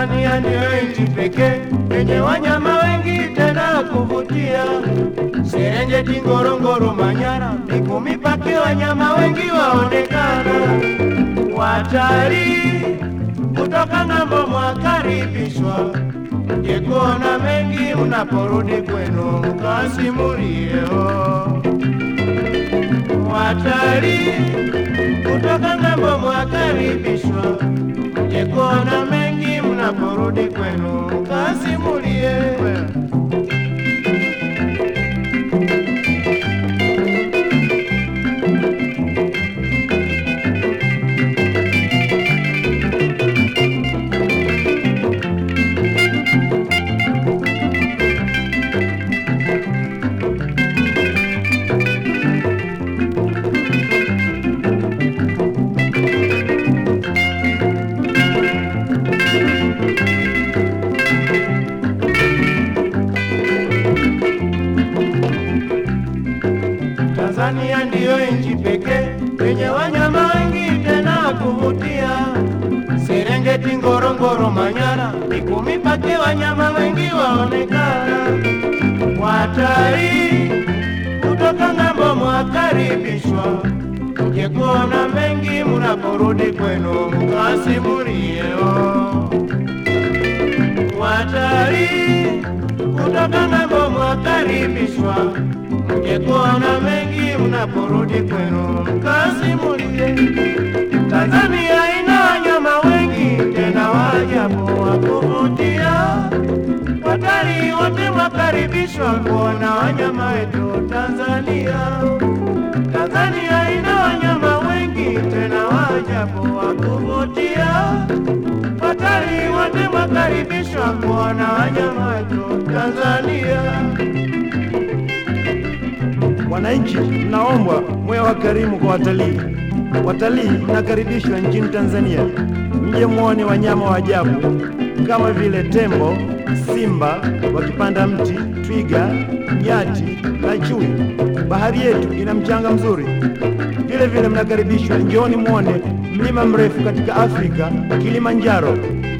Tanzania ndiyo nchi pekee yenye wanyama wengi tena kuvutia. Serengeti, Ngorongoro, Manyara, Mikumi Pake, wanyama wengi waonekana. Watalii kutoka ng'ambo mwakaribishwa, mje kuona mengi mnaporudi kwenu mkasimulieo. Watalii kutoka ng'ambo mwakaribishwa, mje kuona mengi mnaporudi kwenu mkasimulie. Tanzania ndiyo nchi pekee yenye wanyama wengi tena kuvutia. Serengeti, Ngorongoro, Manyara, Mikumi Pake, wanyama wengi waonekana. Watalii kutoka ng'ambo mwakaribishwa, mje kuona mengi mnaporudi kwenu mkasimulieo. Watalii kutoka ng'ambo mwakaribishwa, mje kuona mengi mnaporudi kwenu mkasimulie. Tanzania ina wanyama wengi tena waajabu wa kuvutia. Watalii wote mwakaribishwa kuona wanyama wetu Tanzania. Tanzania ina wanyama wengi tena waajabu wa kuvutia. Watalii wote mwakaribishwa kuona wanyama wetu Tanzania. Wananchi mnaombwa mwe wakarimu kwa watalii. Watalii mnakaribishwa nchini Tanzania, mje muone wanyama wa ajabu kama vile tembo, simba wakipanda mti, twiga, nyati na chui. Bahari yetu ina mchanga mzuri. Vile vile mnakaribishwa, njooni muone mlima mrefu katika Afrika, Kilimanjaro.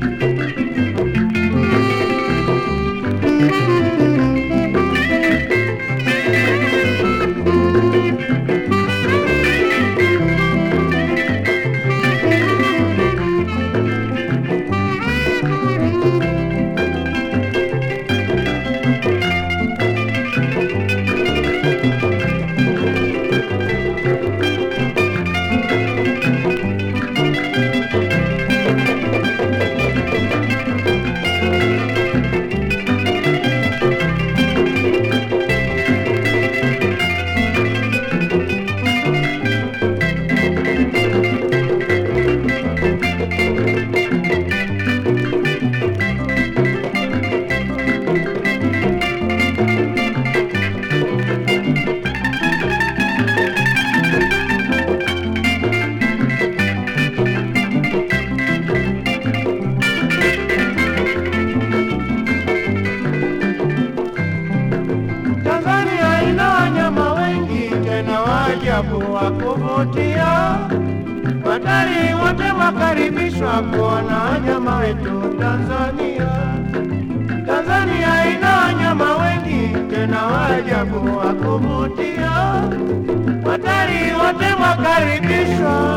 Tanzania ina wanyama wengi tena waajabu wa kuvutia. Watalii wote wakaribishwa kuona wanyama wetu Tanzania. Tanzania ina wanyama wengi tena waajabu wa kuvutia. Watalii wote wakaribishwa